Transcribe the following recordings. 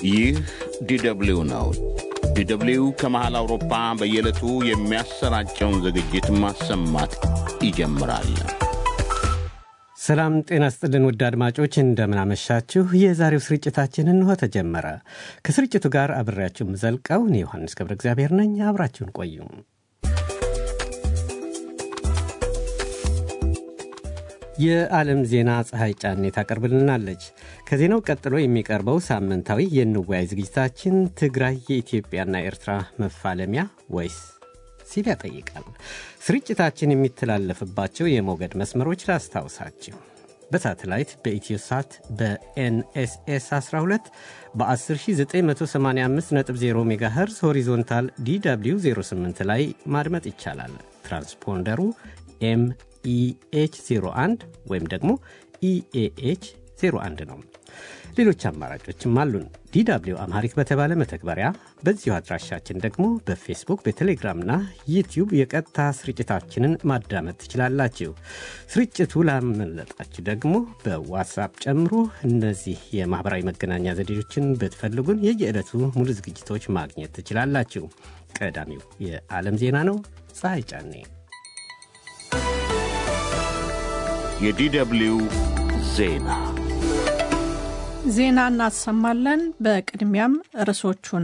ይህ ዲደብልዩ ነው። ዲደብልዩ ከመሃል አውሮፓ በየዕለቱ የሚያሰራጨውን ዝግጅት ማሰማት ይጀምራል። ሰላም ጤና ስጥልን ውድ አድማጮች እንደምናመሻችሁ። የዛሬው ስርጭታችን እንሆ ተጀመረ። ከስርጭቱ ጋር አብሬያችሁ የምዘልቀው እኔ ዮሐንስ ገብረ እግዚአብሔር ነኝ። አብራችሁን ቆዩ። የዓለም ዜና ፀሐይ ጫኔ ታቀርብልናለች። ከዜናው ቀጥሎ የሚቀርበው ሳምንታዊ የንዋይ ዝግጅታችን ትግራይ የኢትዮጵያና ኤርትራ መፋለሚያ ወይስ ሲል ያጠይቃል። ስርጭታችን የሚተላለፍባቸው የሞገድ መስመሮች ላስታውሳችሁ። በሳተላይት በኢትዮሳት በኤንኤስኤስ 12 በ10985.0 ሜጋሄርዝ ሆሪዞንታል ዲw 08 ላይ ማድመጥ ይቻላል። ትራንስፖንደሩ ኤምኢኤች 01 ወይም ደግሞ ኢኤኤች 01 ነው። ሌሎች አማራጮችም አሉን። ዲw አምሃሪክ በተባለ መተግበሪያ፣ በዚሁ አድራሻችን ደግሞ በፌስቡክ በቴሌግራምና ዩቲዩብ የቀጥታ ስርጭታችንን ማዳመጥ ትችላላችሁ። ስርጭቱ ላመለጣችሁ ደግሞ በዋትሳፕ ጨምሮ እነዚህ የማኅበራዊ መገናኛ ዘዴዎችን ብትፈልጉን የየዕለቱ ሙሉ ዝግጅቶች ማግኘት ትችላላችሁ። ቀዳሚው የዓለም ዜና ነው። ፀሐይ ጫኔ የዲደብልዩ ዜና ዜና እናሰማለን። በቅድሚያም ርዕሶቹን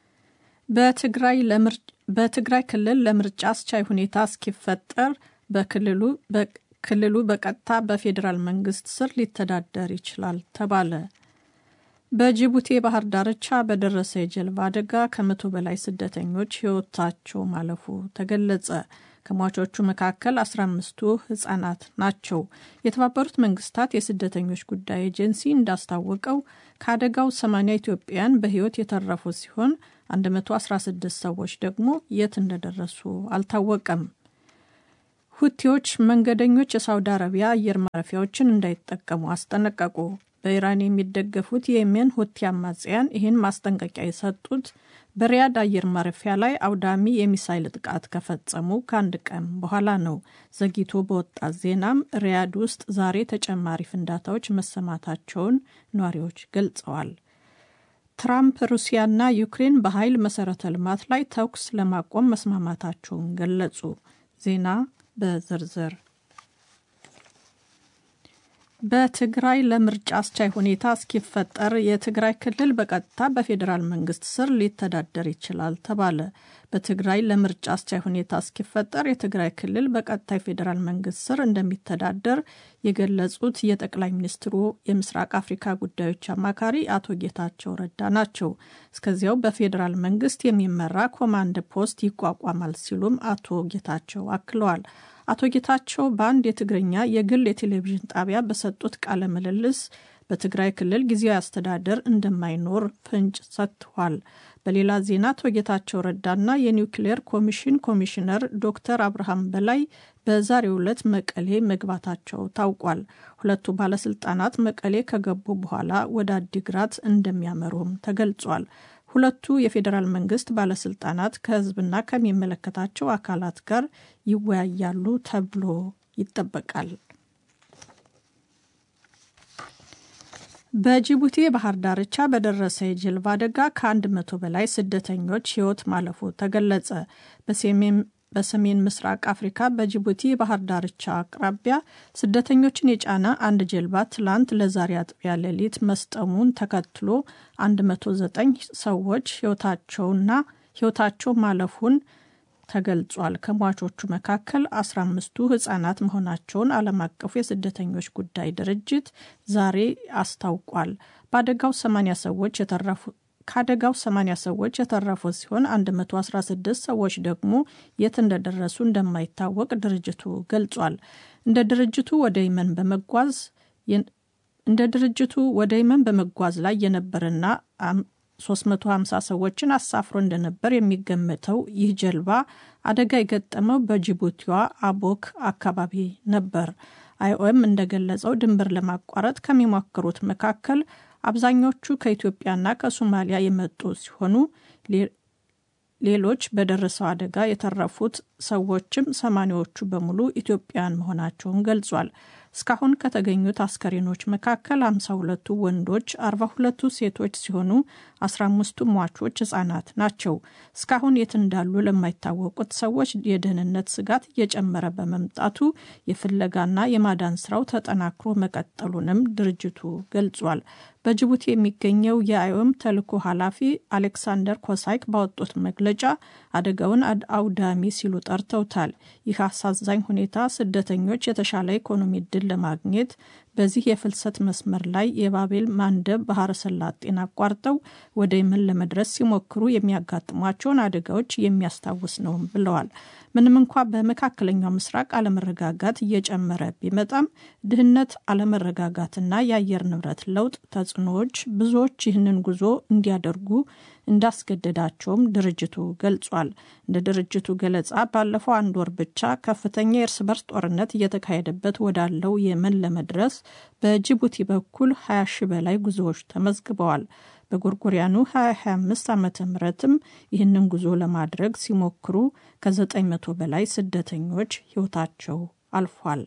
በትግራይ ክልል ለምርጫ አስቻይ ሁኔታ እስኪፈጠር በክልሉ በቀጥታ በፌዴራል መንግስት ስር ሊተዳደር ይችላል ተባለ። በጅቡቲ የባህር ዳርቻ በደረሰ የጀልባ አደጋ ከመቶ በላይ ስደተኞች ሕይወታቸው ማለፉ ተገለጸ። ከሟቾቹ መካከል 15ቱ ህጻናት ናቸው። የተባበሩት መንግስታት የስደተኞች ጉዳይ ኤጀንሲ እንዳስታወቀው ከአደጋው 80 ኢትዮጵያውያን በህይወት የተረፉ ሲሆን 116 ሰዎች ደግሞ የት እንደደረሱ አልታወቀም። ሁቲዎች መንገደኞች የሳውዲ አረቢያ አየር ማረፊያዎችን እንዳይጠቀሙ አስጠነቀቁ። በኢራን የሚደገፉት የየሜን ሁቲ አማጽያን ይህን ማስጠንቀቂያ የሰጡት በሪያድ አየር ማረፊያ ላይ አውዳሚ የሚሳይል ጥቃት ከፈጸሙ ከአንድ ቀን በኋላ ነው። ዘግይቶ በወጣት ዜናም ሪያድ ውስጥ ዛሬ ተጨማሪ ፍንዳታዎች መሰማታቸውን ነዋሪዎች ገልጸዋል። ትራምፕ ሩሲያና ዩክሬን በኃይል መሰረተ ልማት ላይ ተኩስ ለማቆም መስማማታቸውን ገለጹ። ዜና በዝርዝር በትግራይ ለምርጫ አስቻይ ሁኔታ እስኪፈጠር የትግራይ ክልል በቀጥታ በፌዴራል መንግስት ስር ሊተዳደር ይችላል ተባለ። በትግራይ ለምርጫ አስቻይ ሁኔታ እስኪፈጠር የትግራይ ክልል በቀጥታ የፌዴራል መንግስት ስር እንደሚተዳደር የገለጹት የጠቅላይ ሚኒስትሩ የምስራቅ አፍሪካ ጉዳዮች አማካሪ አቶ ጌታቸው ረዳ ናቸው። እስከዚያው በፌዴራል መንግስት የሚመራ ኮማንድ ፖስት ይቋቋማል ሲሉም አቶ ጌታቸው አክለዋል። አቶ ጌታቸው በአንድ የትግርኛ የግል የቴሌቪዥን ጣቢያ በሰጡት ቃለ ምልልስ በትግራይ ክልል ጊዜያዊ አስተዳደር እንደማይኖር ፍንጭ ሰጥተዋል። በሌላ ዜና አቶ ጌታቸው ረዳና የኒውክሌር ኮሚሽን ኮሚሽነር ዶክተር አብርሃም በላይ በዛሬው ዕለት መቀሌ መግባታቸው ታውቋል። ሁለቱ ባለስልጣናት መቀሌ ከገቡ በኋላ ወደ አዲግራት እንደሚያመሩም ተገልጿል። ሁለቱ የፌዴራል መንግስት ባለስልጣናት ከህዝብና ከሚመለከታቸው አካላት ጋር ይወያያሉ ተብሎ ይጠበቃል። በጅቡቲ የባህር ዳርቻ በደረሰ የጀልባ አደጋ ከአንድ መቶ በላይ ስደተኞች ህይወት ማለፉ ተገለጸ። በሰሜን ምስራቅ አፍሪካ በጅቡቲ የባህር ዳርቻ አቅራቢያ ስደተኞችን የጫነ አንድ ጀልባ ትላንት ለዛሬ አጥቢያ ሌሊት መስጠሙን ተከትሎ 109 ሰዎች ህይወታቸውና ህይወታቸው ማለፉን ተገልጿል። ከሟቾቹ መካከል 15ቱ ህጻናት መሆናቸውን ዓለም አቀፉ የስደተኞች ጉዳይ ድርጅት ዛሬ አስታውቋል። በአደጋው 80 ሰዎች የተረፉ ከአደጋው 80 ሰዎች የተረፉ ሲሆን 116 ሰዎች ደግሞ የት እንደደረሱ እንደማይታወቅ ድርጅቱ ገልጿል። እንደ ድርጅቱ ወደ የመን በመጓዝ እንደ ድርጅቱ ወደ የመን በመጓዝ ላይ የነበረና 350 ሰዎችን አሳፍሮ እንደነበር የሚገመተው ይህ ጀልባ አደጋ የገጠመው በጅቡቲዋ አቦክ አካባቢ ነበር። አይኦኤም እንደገለጸው ድንበር ለማቋረጥ ከሚሞክሩት መካከል አብዛኞቹ ከኢትዮጵያና ከሶማሊያ የመጡ ሲሆኑ ሌሎች በደረሰው አደጋ የተረፉት ሰዎችም ሰማኒዎቹ በሙሉ ኢትዮጵያውያን መሆናቸውን ገልጿል። እስካሁን ከተገኙት አስከሬኖች መካከል 52ቱ ወንዶች፣ 42ቱ ሴቶች ሲሆኑ 15ቱ ሟቾች ህጻናት ናቸው። እስካሁን የት እንዳሉ ለማይታወቁት ሰዎች የደህንነት ስጋት እየጨመረ በመምጣቱ የፍለጋና የማዳን ስራው ተጠናክሮ መቀጠሉንም ድርጅቱ ገልጿል። በጅቡቲ የሚገኘው የአይኦም ተልዕኮ ኃላፊ አሌክሳንደር ኮሳይክ ባወጡት መግለጫ አደጋውን አውዳሚ ሲሉ ጠርተውታል። ይህ አሳዛኝ ሁኔታ ስደተኞች የተሻለ ኢኮኖሚ እድል ለማግኘት በዚህ የፍልሰት መስመር ላይ የባቤል ማንደብ ባህረ ሰላጤን አቋርጠው ወደ የመን ለመድረስ ሲሞክሩ የሚያጋጥሟቸውን አደጋዎች የሚያስታውስ ነው ብለዋል። ምንም እንኳ በመካከለኛው ምስራቅ አለመረጋጋት እየጨመረ ቢመጣም ድህነት፣ አለመረጋጋትና የአየር ንብረት ለውጥ ተጽዕኖዎች ብዙዎች ይህንን ጉዞ እንዲያደርጉ እንዳስገደዳቸውም ድርጅቱ ገልጿል። እንደ ድርጅቱ ገለጻ ባለፈው አንድ ወር ብቻ ከፍተኛ የእርስ በርስ ጦርነት እየተካሄደበት ወዳለው የመን ለመድረስ በጅቡቲ በኩል 20 ሺ በላይ ጉዞዎች ተመዝግበዋል። በጎርጎሪያኑ 2025 ዓመተ ምህረትም ይህንን ጉዞ ለማድረግ ሲሞክሩ ከ900 በላይ ስደተኞች ሕይወታቸው አልፏል።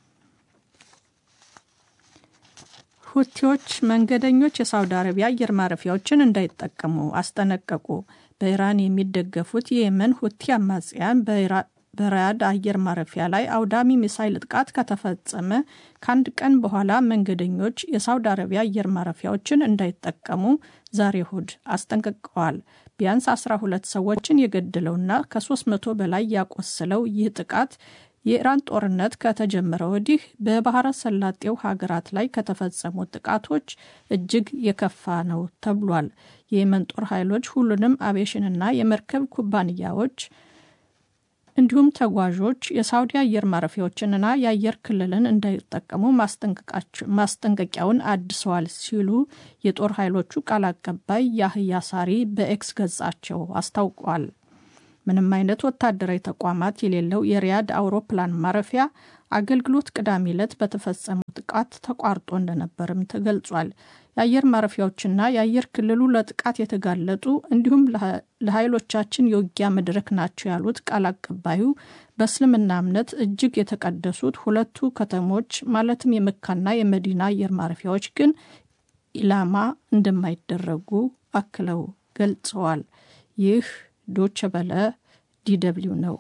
ሁቲዎች መንገደኞች የሳውዲ አረቢያ አየር ማረፊያዎችን እንዳይጠቀሙ አስጠነቀቁ። በኢራን የሚደገፉት የየመን ሁቲ አማጽያን በራያድ አየር ማረፊያ ላይ አውዳሚ ሚሳይል ጥቃት ከተፈጸመ ከአንድ ቀን በኋላ መንገደኞች የሳውዲ አረቢያ አየር ማረፊያዎችን እንዳይጠቀሙ ዛሬ እሁድ አስጠንቅቀዋል። ቢያንስ 12 ሰዎችን የገደለውና ከ300 በላይ ያቆሰለው ይህ ጥቃት የኢራን ጦርነት ከተጀመረ ወዲህ በባህረ ሰላጤው ሀገራት ላይ ከተፈጸሙ ጥቃቶች እጅግ የከፋ ነው ተብሏል። የየመን ጦር ኃይሎች ሁሉንም አቪዬሽንና የመርከብ ኩባንያዎች እንዲሁም ተጓዦች የሳውዲ አየር ማረፊያዎችንና የአየር ክልልን እንዳይጠቀሙ ማስጠንቀቂያውን አድሰዋል ሲሉ የጦር ኃይሎቹ ቃል አቀባይ ያህያ ሳሪ በኤክስ ገጻቸው አስታውቋል። ምንም አይነት ወታደራዊ ተቋማት የሌለው የሪያድ አውሮፕላን ማረፊያ አገልግሎት ቅዳሜ ዕለት በተፈጸመው ጥቃት ተቋርጦ እንደነበርም ተገልጿል። የአየር ማረፊያዎችና የአየር ክልሉ ለጥቃት የተጋለጡ እንዲሁም ለኃይሎቻችን የውጊያ መድረክ ናቸው ያሉት ቃል አቀባዩ በእስልምና እምነት እጅግ የተቀደሱት ሁለቱ ከተሞች ማለትም የመካና የመዲና አየር ማረፊያዎች ግን ኢላማ እንደማይደረጉ አክለው ገልጸዋል። ይህ ዶቸ በለ ዲደብሊው ነው።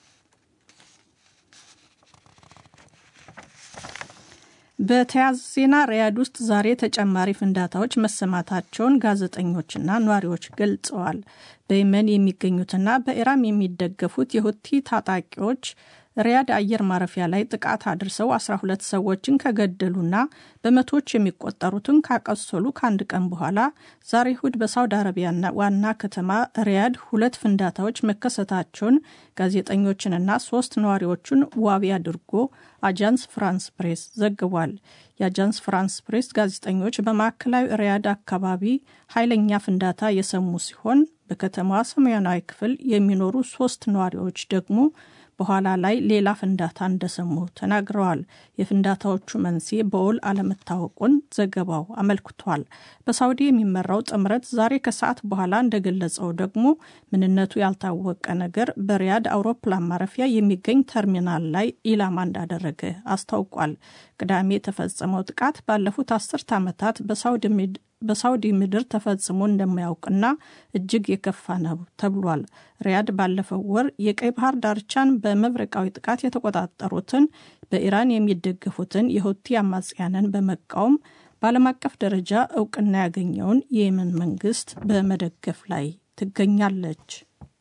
በተያያዘ ዜና ሪያድ ውስጥ ዛሬ ተጨማሪ ፍንዳታዎች መሰማታቸውን ጋዜጠኞችና ነዋሪዎች ገልጸዋል። በየመን የሚገኙትና በኢራን የሚደገፉት የሁቲ ታጣቂዎች ሪያድ አየር ማረፊያ ላይ ጥቃት አድርሰው 12 ሰዎችን ከገደሉና በመቶዎች የሚቆጠሩትን ካቆሰሉ ከአንድ ቀን በኋላ ዛሬ እሁድ በሳውዲ አረቢያና ዋና ከተማ ሪያድ ሁለት ፍንዳታዎች መከሰታቸውን ጋዜጠኞችንና ሶስት ነዋሪዎቹን ዋቢ አድርጎ አጃንስ ፍራንስ ፕሬስ ዘግቧል። የአጃንስ ፍራንስ ፕሬስ ጋዜጠኞች በማዕከላዊ ሪያድ አካባቢ ኃይለኛ ፍንዳታ የሰሙ ሲሆን በከተማዋ ሰሜናዊ ክፍል የሚኖሩ ሶስት ነዋሪዎች ደግሞ በኋላ ላይ ሌላ ፍንዳታ እንደሰሙ ተናግረዋል። የፍንዳታዎቹ መንስኤ በውል አለመታወቁን ዘገባው አመልክቷል። በሳውዲ የሚመራው ጥምረት ዛሬ ከሰዓት በኋላ እንደገለጸው ደግሞ ምንነቱ ያልታወቀ ነገር በሪያድ አውሮፕላን ማረፊያ የሚገኝ ተርሚናል ላይ ኢላማ እንዳደረገ አስታውቋል። ቅዳሜ የተፈጸመው ጥቃት ባለፉት አስርት ዓመታት በሳውዲ ምድር ተፈጽሞ እንደማያውቅና እጅግ የከፋ ነው ተብሏል። ሪያድ ባለፈው ወር የቀይ ባህር ዳርቻን በመብረቃዊ ጥቃት የተቆጣጠሩትን በኢራን የሚደገፉትን የሁቲ አማጽያንን በመቃወም በዓለም አቀፍ ደረጃ እውቅና ያገኘውን የየመን መንግስት በመደገፍ ላይ ትገኛለች።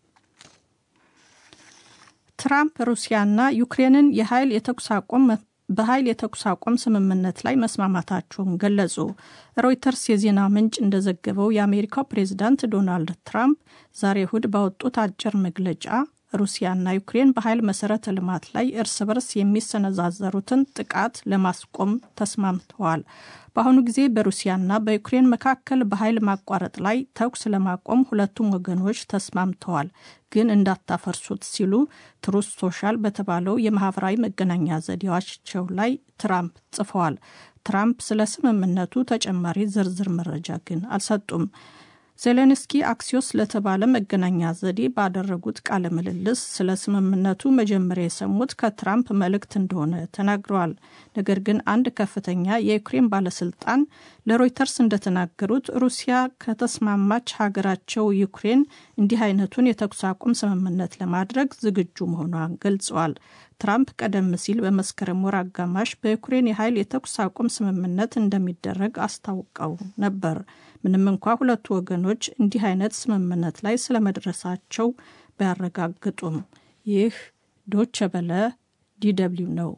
ትራምፕ ሩሲያና ዩክሬንን የኃይል የተኩስ አቁም በኃይል የተኩስ አቁም ስምምነት ላይ መስማማታቸውን ገለጹ። ሮይተርስ የዜና ምንጭ እንደዘገበው የአሜሪካው ፕሬዚዳንት ዶናልድ ትራምፕ ዛሬ እሁድ ባወጡት አጭር መግለጫ ሩሲያና ዩክሬን በኃይል መሰረተ ልማት ላይ እርስ በርስ የሚሰነዛዘሩትን ጥቃት ለማስቆም ተስማምተዋል። በአሁኑ ጊዜ በሩሲያና በዩክሬን መካከል በኃይል ማቋረጥ ላይ ተኩስ ለማቆም ሁለቱም ወገኖች ተስማምተዋል፣ ግን እንዳታፈርሱት ሲሉ ትሩስ ሶሻል በተባለው የማህበራዊ መገናኛ ዘዴዎቻቸው ላይ ትራምፕ ጽፈዋል። ትራምፕ ስለ ስምምነቱ ተጨማሪ ዝርዝር መረጃ ግን አልሰጡም። ዜሌንስኪ አክሲዮስ ለተባለ መገናኛ ዘዴ ባደረጉት ቃለ ምልልስ ስለ ስምምነቱ መጀመሪያ የሰሙት ከትራምፕ መልእክት እንደሆነ ተናግረዋል። ነገር ግን አንድ ከፍተኛ የዩክሬን ባለስልጣን ለሮይተርስ እንደተናገሩት ሩሲያ ከተስማማች ሀገራቸው ዩክሬን እንዲህ አይነቱን የተኩስ አቁም ስምምነት ለማድረግ ዝግጁ መሆኗን ገልጸዋል። ትራምፕ ቀደም ሲል በመስከረም ወር አጋማሽ በዩክሬን የኃይል የተኩስ አቁም ስምምነት እንደሚደረግ አስታውቀው ነበር። ምንም እንኳ ሁለቱ ወገኖች እንዲህ አይነት ስምምነት ላይ ስለመድረሳቸው ባያረጋግጡም። ይህ ዶቸ በለ ዲደብሊው ነው።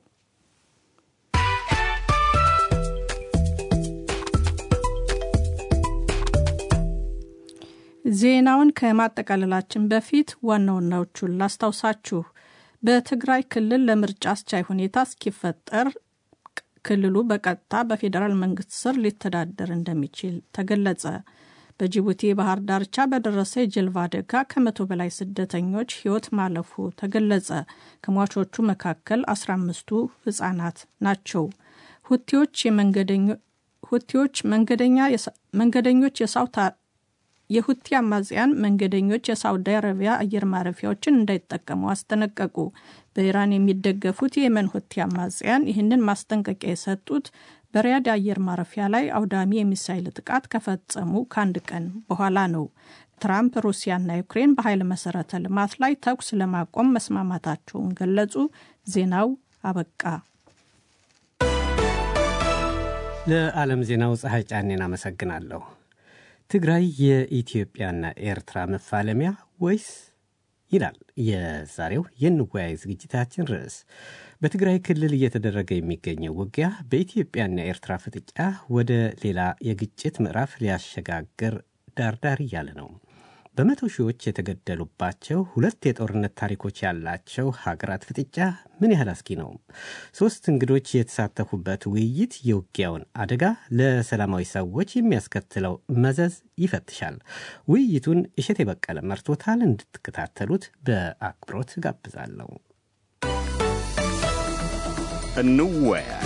ዜናውን ከማጠቃለላችን በፊት ዋና ዋናዎቹን ላስታውሳችሁ። በትግራይ ክልል ለምርጫ አስቻይ ሁኔታ እስኪፈጠር ክልሉ በቀጥታ በፌዴራል መንግስት ስር ሊተዳደር እንደሚችል ተገለጸ። በጅቡቲ የባህር ዳርቻ በደረሰ የጀልባ አደጋ ከመቶ በላይ ስደተኞች ሕይወት ማለፉ ተገለጸ። ከሟቾቹ መካከል 15ቱ ህጻናት ናቸው። ሁቲዎች ሁቲዎች መንገደኞች የሳውታ የሁቲ አማጽያን መንገደኞች የሳውዲ አረቢያ አየር ማረፊያዎችን እንዳይጠቀሙ አስጠነቀቁ። በኢራን የሚደገፉት የየመን ሁቲ አማጽያን ይህንን ማስጠንቀቂያ የሰጡት በሪያድ አየር ማረፊያ ላይ አውዳሚ የሚሳይል ጥቃት ከፈጸሙ ከአንድ ቀን በኋላ ነው። ትራምፕ ሩሲያና ዩክሬን በኃይል መሰረተ ልማት ላይ ተኩስ ለማቆም መስማማታቸውን ገለጹ። ዜናው አበቃ። ለዓለም ዜናው ፀሐይ ጫኔን አመሰግናለሁ። ትግራይ የኢትዮጵያና ኤርትራ መፋለሚያ ወይስ ይላል የዛሬው የንወያይ ዝግጅታችን ርዕስ። በትግራይ ክልል እየተደረገ የሚገኘው ውጊያ በኢትዮጵያና ኤርትራ ፍጥጫ ወደ ሌላ የግጭት ምዕራፍ ሊያሸጋግር ዳርዳር እያለ ነው። በመቶ ሺዎች የተገደሉባቸው ሁለት የጦርነት ታሪኮች ያላቸው ሀገራት ፍጥጫ ምን ያህል አስጊ ነው? ሶስት እንግዶች የተሳተፉበት ውይይት የውጊያውን አደጋ፣ ለሰላማዊ ሰዎች የሚያስከትለው መዘዝ ይፈትሻል። ውይይቱን እሸት የበቀለ መርቶታል። እንድትከታተሉት በአክብሮት ጋብዛለሁ። እንወያይ።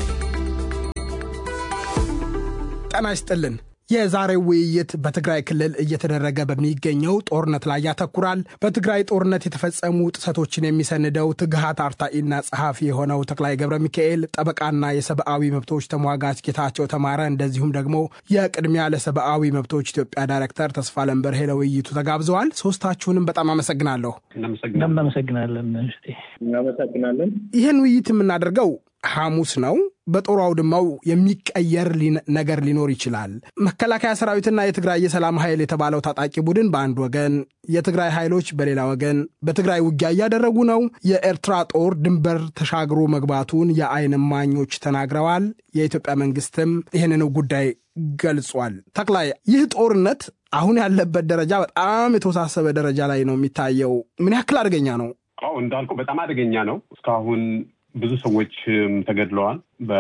ጤና ይስጥልን። የዛሬው ውይይት በትግራይ ክልል እየተደረገ በሚገኘው ጦርነት ላይ ያተኩራል። በትግራይ ጦርነት የተፈጸሙ ጥሰቶችን የሚሰንደው ትግሃት አርታኢና ጸሐፊ የሆነው ተክላይ ገብረ ሚካኤል፣ ጠበቃና የሰብአዊ መብቶች ተሟጋች ጌታቸው ተማረ፣ እንደዚሁም ደግሞ የቅድሚያ ለሰብአዊ መብቶች ኢትዮጵያ ዳይሬክተር ተስፋ ለንበርሄ ለውይይቱ ተጋብዘዋል። ሶስታችሁንም በጣም አመሰግናለሁ። እናመሰግናለን። እናመሰግናለን። ይህን ውይይት የምናደርገው ሐሙስ ነው። በጦር አውድማው የሚቀየር ነገር ሊኖር ይችላል። መከላከያ ሰራዊትና የትግራይ የሰላም ኃይል የተባለው ታጣቂ ቡድን በአንድ ወገን፣ የትግራይ ኃይሎች በሌላ ወገን በትግራይ ውጊያ እያደረጉ ነው። የኤርትራ ጦር ድንበር ተሻግሮ መግባቱን የዓይን እማኞች ተናግረዋል። የኢትዮጵያ መንግስትም ይህንን ጉዳይ ገልጿል። ተክላይ፣ ይህ ጦርነት አሁን ያለበት ደረጃ በጣም የተወሳሰበ ደረጃ ላይ ነው የሚታየው። ምን ያክል አደገኛ ነው? አዎ እንዳልኩ በጣም አደገኛ ነው። እስካሁን ብዙ ሰዎች ተገድለዋል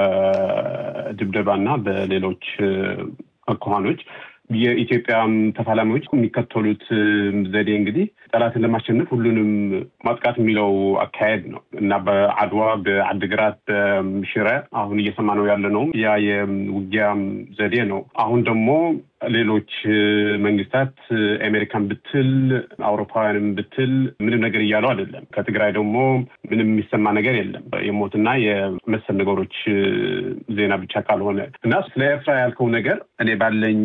በድብደባና በሌሎች አኳኋኖች። የኢትዮጵያ ተፋላሚዎች የሚከተሉት ዘዴ እንግዲህ ጠላትን ለማሸነፍ ሁሉንም ማጥቃት የሚለው አካሄድ ነው እና በአድዋ፣ በአድግራት፣ በሽረ አሁን እየሰማነው ያለ ነው ያ የውጊያ ዘዴ ነው። አሁን ደግሞ ሌሎች መንግስታት አሜሪካን ብትል አውሮፓውያንም ብትል ምንም ነገር እያለው አይደለም። ከትግራይ ደግሞ ምንም የሚሰማ ነገር የለም የሞትና የመሰል ነገሮች ዜና ብቻ ካልሆነ እና ስለ ኤርትራ ያልከው ነገር እኔ ባለኝ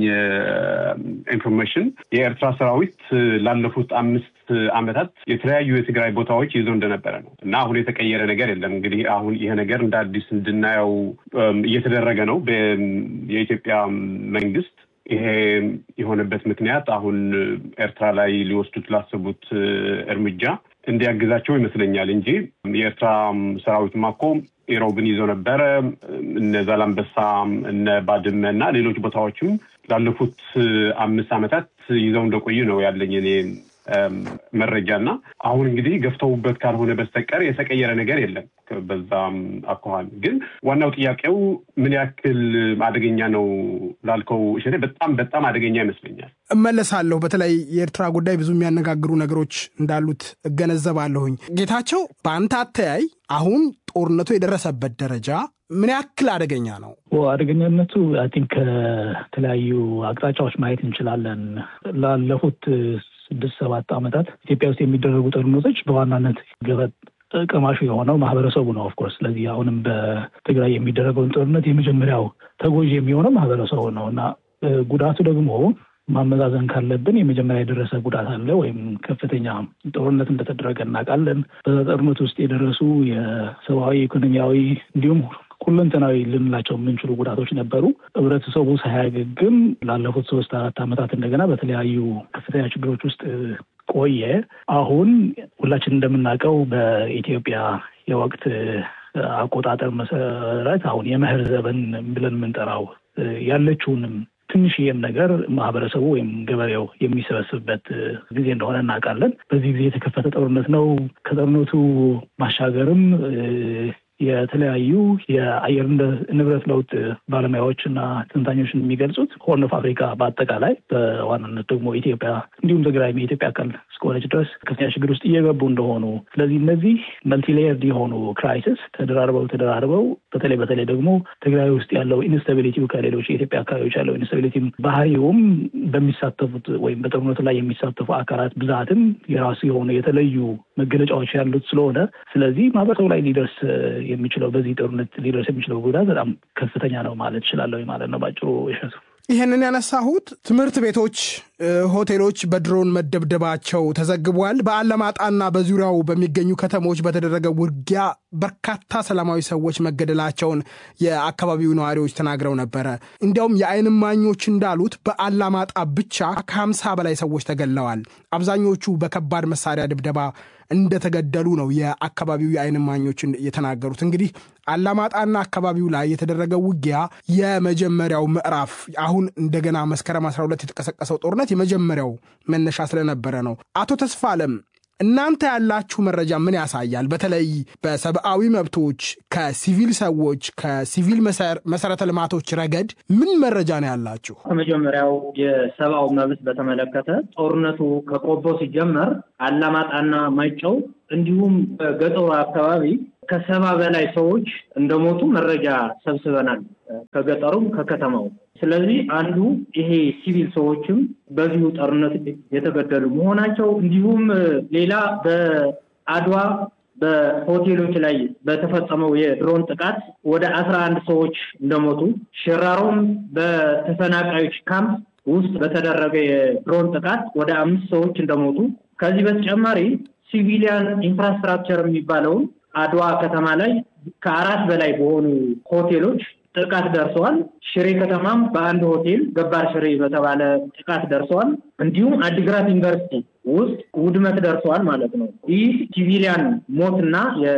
ኢንፎርሜሽን የኤርትራ ሰራዊት ላለፉት አምስት ዓመታት የተለያዩ የትግራይ ቦታዎች ይዘው እንደነበረ ነው እና አሁን የተቀየረ ነገር የለም። እንግዲህ አሁን ይሄ ነገር እንደ አዲስ እንድናየው እየተደረገ ነው የኢትዮጵያ መንግስት ይሄ የሆነበት ምክንያት አሁን ኤርትራ ላይ ሊወስዱት ላሰቡት እርምጃ እንዲያግዛቸው ይመስለኛል እንጂ የኤርትራ ሰራዊትማ እኮ ኢሮብን ይዘው ነበረ። እነ ዛላምበሳ፣ እነ ባድመ እና ሌሎች ቦታዎችም ላለፉት አምስት ዓመታት ይዘው እንደቆዩ ነው ያለኝ እኔ መረጃ እና አሁን እንግዲህ ገፍተውበት ካልሆነ በስተቀር የተቀየረ ነገር የለም። በዛም አኳኋን ግን ዋናው ጥያቄው ምን ያክል አደገኛ ነው ላልከው እሸቴ፣ በጣም በጣም አደገኛ ይመስለኛል። እመለሳለሁ። በተለይ የኤርትራ ጉዳይ ብዙ የሚያነጋግሩ ነገሮች እንዳሉት እገነዘባለሁኝ። ጌታቸው፣ በአንተ አተያይ አሁን ጦርነቱ የደረሰበት ደረጃ ምን ያክል አደገኛ ነው? አደገኛነቱ አይ ቲንክ ከተለያዩ አቅጣጫዎች ማየት እንችላለን። ላለፉት ስድስት ሰባት ዓመታት ኢትዮጵያ ውስጥ የሚደረጉ ጦርነቶች በዋናነት ገፈት ቀማሹ የሆነው ማህበረሰቡ ነው። ኦፍኮርስ ስለዚህ አሁንም በትግራይ የሚደረገውን ጦርነት የመጀመሪያው ተጎጂ የሚሆነው ማህበረሰቡ ነው እና ጉዳቱ ደግሞ ማመዛዘን ካለብን የመጀመሪያ የደረሰ ጉዳት አለ ወይም ከፍተኛ ጦርነት እንደተደረገ እናውቃለን። በጦርነት ውስጥ የደረሱ የሰብአዊ፣ ኢኮኖሚያዊ እንዲሁም ሁለንተናዊ ልንላቸው የምንችሉ ጉዳቶች ነበሩ። ህብረተሰቡ ሳያገግም ላለፉት ሶስት አራት ዓመታት እንደገና በተለያዩ ከፍተኛ ችግሮች ውስጥ ቆየ። አሁን ሁላችን እንደምናውቀው በኢትዮጵያ የወቅት አቆጣጠር መሰረት አሁን የመኸር ዘመን ብለን የምንጠራው ያለችውንም ትንሽዬም ነገር ማህበረሰቡ ወይም ገበሬው የሚሰበስብበት ጊዜ እንደሆነ እናውቃለን። በዚህ ጊዜ የተከፈተ ጦርነት ነው። ከጦርነቱ ማሻገርም የተለያዩ የአየር ንብረት ለውጥ ባለሙያዎች እና ትንታኞች የሚገልጹት ሆርን ኦፍ አፍሪካ በአጠቃላይ በዋናነት ደግሞ ኢትዮጵያ እንዲሁም ትግራይም የኢትዮጵያ አካል እስከሆነች ድረስ ከፍተኛ ችግር ውስጥ እየገቡ እንደሆኑ፣ ስለዚህ እነዚህ መልቲሌየርድ የሆኑ ክራይሲስ ተደራርበው ተደራርበው በተለይ በተለይ ደግሞ ትግራይ ውስጥ ያለው ኢንስታቢሊቲው ከሌሎች የኢትዮጵያ አካባቢዎች ያለው ኢንስታቢሊቲ ባህሪውም በሚሳተፉት ወይም በጦርነቱ ላይ የሚሳተፉ አካላት ብዛትም የራሱ የሆኑ የተለዩ መገለጫዎች ያሉት ስለሆነ ስለዚህ ማህበረሰቡ ላይ ሊደርስ የሚችለው በዚህ ጦርነት ሊደርስ የሚችለው ጉዳት በጣም ከፍተኛ ነው ማለት እችላለሁ ማለት ነው ባጭሩ እሸቱ። ይህንን ያነሳሁት ትምህርት ቤቶች፣ ሆቴሎች በድሮን መደብደባቸው ተዘግቧል። በአለማጣና በዙሪያው በሚገኙ ከተሞች በተደረገ ውጊያ በርካታ ሰላማዊ ሰዎች መገደላቸውን የአካባቢው ነዋሪዎች ተናግረው ነበረ። እንዲያውም የዓይን እማኞች እንዳሉት በአላማጣ ብቻ ከሀምሳ በላይ ሰዎች ተገድለዋል። አብዛኞቹ በከባድ መሳሪያ ድብደባ እንደተገደሉ ነው የአካባቢው የዓይን እማኞች የተናገሩት። እንግዲህ አላማጣና አካባቢው ላይ የተደረገው ውጊያ የመጀመሪያው ምዕራፍ አሁን እንደገና መስከረም 12 የተቀሰቀሰው ጦርነት የመጀመሪያው መነሻ ስለነበረ ነው። አቶ ተስፋ አለም እናንተ ያላችሁ መረጃ ምን ያሳያል? በተለይ በሰብአዊ መብቶች ከሲቪል ሰዎች ከሲቪል መሰረተ ልማቶች ረገድ ምን መረጃ ነው ያላችሁ? ከመጀመሪያው የሰብአዊ መብት በተመለከተ ጦርነቱ ከቆቦ ሲጀመር አላማጣና ማይጨው እንዲሁም በገጠሩ አካባቢ ከሰባ በላይ ሰዎች እንደሞቱ መረጃ ሰብስበናል፣ ከገጠሩም ከከተማው። ስለዚህ አንዱ ይሄ ሲቪል ሰዎችም በዚሁ ጦርነት የተገደሉ መሆናቸው እንዲሁም ሌላ በአድዋ በሆቴሎች ላይ በተፈጸመው የድሮን ጥቃት ወደ አስራ አንድ ሰዎች እንደሞቱ ሽራሮም በተፈናቃዮች ካምፕ ውስጥ በተደረገ የድሮን ጥቃት ወደ አምስት ሰዎች እንደሞቱ ከዚህ በተጨማሪ ሲቪሊያን ኢንፍራስትራክቸር የሚባለውን አድዋ ከተማ ላይ ከአራት በላይ በሆኑ ሆቴሎች ጥቃት ደርሰዋል። ሽሬ ከተማም በአንድ ሆቴል ገባር ሽሬ በተባለ ጥቃት ደርሰዋል። እንዲሁም አዲግራት ዩኒቨርሲቲ ውስጥ ውድመት ደርሰዋል ማለት ነው። ይህ ሲቪሊያን ሞትና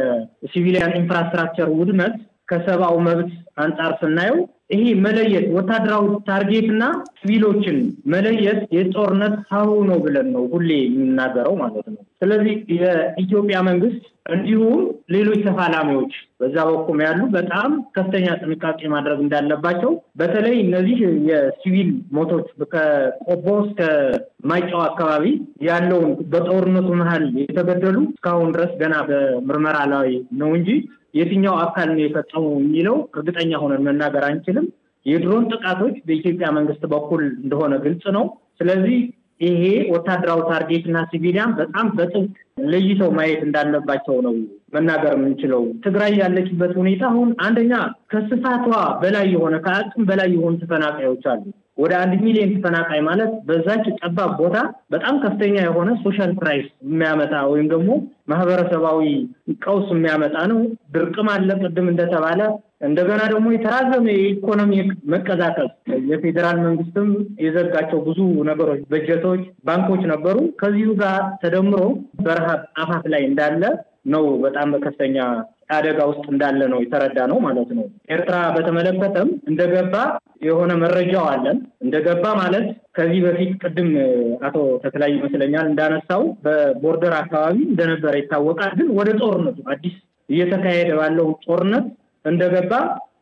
የሲቪሊያን ኢንፍራስትራክቸር ውድመት ከሰብአዊ መብት አንጻር ስናየው ይሄ መለየት ወታደራዊ ታርጌት እና ሲቪሎችን መለየት የጦርነት ሀሁ ነው ብለን ነው ሁሌ የምናገረው ማለት ነው። ስለዚህ የኢትዮጵያ መንግስት እንዲሁም ሌሎች ተፋላሚዎች በዛ በኩል ያሉ በጣም ከፍተኛ ጥንቃቄ ማድረግ እንዳለባቸው በተለይ እነዚህ የሲቪል ሞቶች ከቆቦ እስከ ማይጨው አካባቢ ያለውን በጦርነቱ መሀል የተገደሉ እስካሁን ድረስ ገና በምርመራ ላይ ነው እንጂ የትኛው አካል ነው የፈጸሙ የሚለው እርግጠኛ ሆነን መናገር አንችልም። የድሮን ጥቃቶች በኢትዮጵያ መንግስት በኩል እንደሆነ ግልጽ ነው። ስለዚህ ይሄ ወታደራዊ ታርጌት እና ሲቪሊያን በጣም በጥብቅ ለይተው ማየት እንዳለባቸው ነው መናገር የምንችለው። ትግራይ ያለችበት ሁኔታ አሁን አንደኛ ከስፋቷ በላይ የሆነ ከአቅም በላይ የሆኑ ተፈናቃዮች አሉ። ወደ አንድ ሚሊዮን ተፈናቃይ ማለት በዛች ጠባብ ቦታ በጣም ከፍተኛ የሆነ ሶሻል ክራይስ የሚያመጣ ወይም ደግሞ ማህበረሰባዊ ቀውስ የሚያመጣ ነው። ድርቅም አለ ቅድም እንደተባለ እንደገና ደግሞ የተራዘመ የኢኮኖሚ መቀዛቀዝ የፌዴራል መንግስትም የዘጋቸው ብዙ ነገሮች፣ በጀቶች፣ ባንኮች ነበሩ። ከዚሁ ጋር ተደምሮ በረሃብ አፋፍ ላይ እንዳለ ነው። በጣም በከፍተኛ አደጋ ውስጥ እንዳለ ነው የተረዳ ነው ማለት ነው። ኤርትራ በተመለከተም እንደገባ የሆነ መረጃው አለን። እንደገባ ማለት ከዚህ በፊት ቅድም አቶ ተክላይ ይመስለኛል እንዳነሳው በቦርደር አካባቢ እንደነበረ ይታወቃል። ግን ወደ ጦርነቱ አዲስ እየተካሄደ ባለው ጦርነት እንደገባ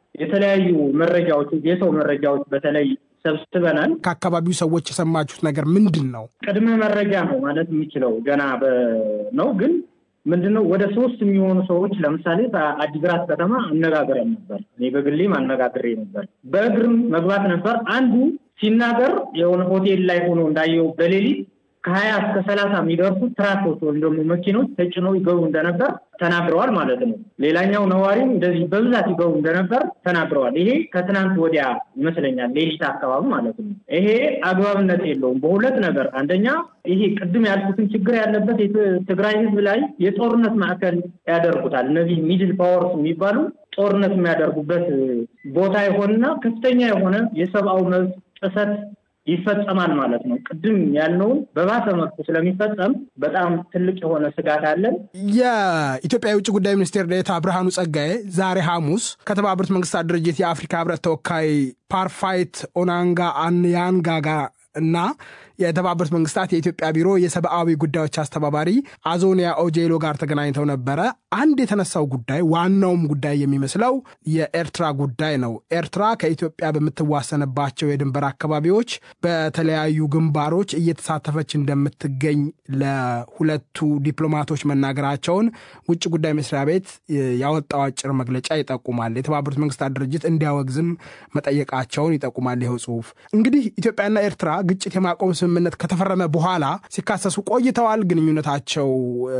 የተለያዩ መረጃዎች የሰው መረጃዎች በተለይ ሰብስበናል። ከአካባቢው ሰዎች የሰማችሁት ነገር ምንድን ነው? ቅድመ መረጃ ነው ማለት የሚችለው ገና ነው ግን ምንድነው ወደ ሶስት የሚሆኑ ሰዎች ለምሳሌ በአዲግራት ከተማ አነጋግረን ነበር። እኔ በግሌም አነጋግሬ ነበር። በእግርም መግባት ነበር። አንዱ ሲናገር የሆነ ሆቴል ላይ ሆኖ እንዳየው በሌሊት ከሀያ እስከ ሰላሳ የሚደርሱ ትራኮች ወይም ደግሞ መኪኖች ተጭነው ይገቡ እንደነበር ተናግረዋል ማለት ነው። ሌላኛው ነዋሪም እንደዚህ በብዛት ይገቡ እንደነበር ተናግረዋል። ይሄ ከትናንት ወዲያ ይመስለኛል ሌሊት አካባቢ ማለት ነው። ይሄ አግባብነት የለውም በሁለት ነገር። አንደኛ ይሄ ቅድም ያልኩትን ችግር ያለበት የትግራይ ሕዝብ ላይ የጦርነት ማዕከል ያደርጉታል። እነዚህ ሚድል ፓወርስ የሚባሉ ጦርነት የሚያደርጉበት ቦታ የሆነና ከፍተኛ የሆነ የሰብአዊ መብት ጥሰት ይፈጸማል ማለት ነው። ቅድም ያልነውን በባሰ መልኩ ስለሚፈጸም በጣም ትልቅ የሆነ ስጋት አለን። የኢትዮጵያ የውጭ ጉዳይ ሚኒስቴር ዴኤታ ብርሃኑ ጸጋዬ ዛሬ ሐሙስ ከተባበሩት መንግስታት ድርጅት የአፍሪካ ህብረት ተወካይ ፓርፋይት ኦናንጋ አንያንጋ ጋር እና የተባበሩት መንግስታት የኢትዮጵያ ቢሮ የሰብአዊ ጉዳዮች አስተባባሪ አዞኒያ ኦጄሎ ጋር ተገናኝተው ነበረ። አንድ የተነሳው ጉዳይ ዋናውም ጉዳይ የሚመስለው የኤርትራ ጉዳይ ነው። ኤርትራ ከኢትዮጵያ በምትዋሰንባቸው የድንበር አካባቢዎች በተለያዩ ግንባሮች እየተሳተፈች እንደምትገኝ ለሁለቱ ዲፕሎማቶች መናገራቸውን ውጭ ጉዳይ መስሪያ ቤት ያወጣው አጭር መግለጫ ይጠቁማል። የተባበሩት መንግስታት ድርጅት እንዲያወግዝም መጠየቃቸውን ይጠቁማል። ይኸው ጽሁፍ እንግዲህ ኢትዮጵያና ኤርትራ ግጭት የማቆም ስምምነት ከተፈረመ በኋላ ሲካሰሱ ቆይተዋል። ግንኙነታቸው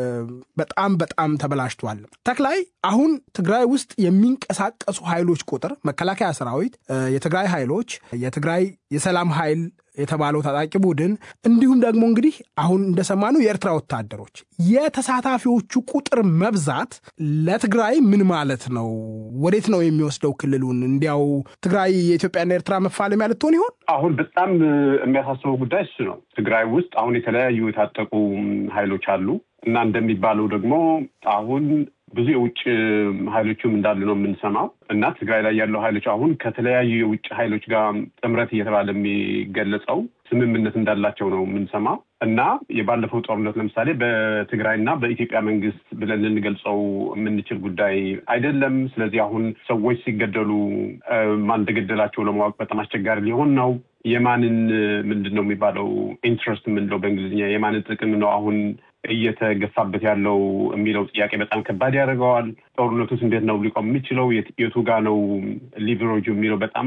በጣም በጣም ተበላሽቷል። ተክላይ አሁን ትግራይ ውስጥ የሚንቀሳቀሱ ኃይሎች ቁጥር መከላከያ ሰራዊት፣ የትግራይ ኃይሎች፣ የትግራይ የሰላም ኃይል የተባለው ታጣቂ ቡድን እንዲሁም ደግሞ እንግዲህ አሁን እንደሰማነው የኤርትራ ወታደሮች የተሳታፊዎቹ ቁጥር መብዛት ለትግራይ ምን ማለት ነው? ወዴት ነው የሚወስደው ክልሉን? እንዲያው ትግራይ የኢትዮጵያና ኤርትራ መፋለሚያ ልትሆን ይሆን? አሁን በጣም የሚያሳስበው ጉዳይ እሱ ነው። ትግራይ ውስጥ አሁን የተለያዩ የታጠቁ ኃይሎች አሉ እና እንደሚባለው ደግሞ አሁን ብዙ የውጭ ኃይሎችም እንዳሉ ነው የምንሰማው እና ትግራይ ላይ ያለው ኃይሎች አሁን ከተለያዩ የውጭ ኃይሎች ጋር ጥምረት እየተባለ የሚገለጸው ስምምነት እንዳላቸው ነው የምንሰማው እና የባለፈው ጦርነት ለምሳሌ በትግራይና በኢትዮጵያ መንግስት ብለን ልንገልጸው የምንችል ጉዳይ አይደለም። ስለዚህ አሁን ሰዎች ሲገደሉ ማን እንደገደላቸው ለማወቅ በጣም አስቸጋሪ ሊሆን ነው። የማንን ምንድን ነው የሚባለው ኢንትረስት የምንለው በእንግሊዝኛ የማንን ጥቅም ነው አሁን እየተገፋበት ያለው የሚለው ጥያቄ በጣም ከባድ ያደርገዋል። ጦርነቱስ እንዴት ነው ሊቆም የሚችለው? የቱ ጋ ነው ሊቨሬጁ የሚለው በጣም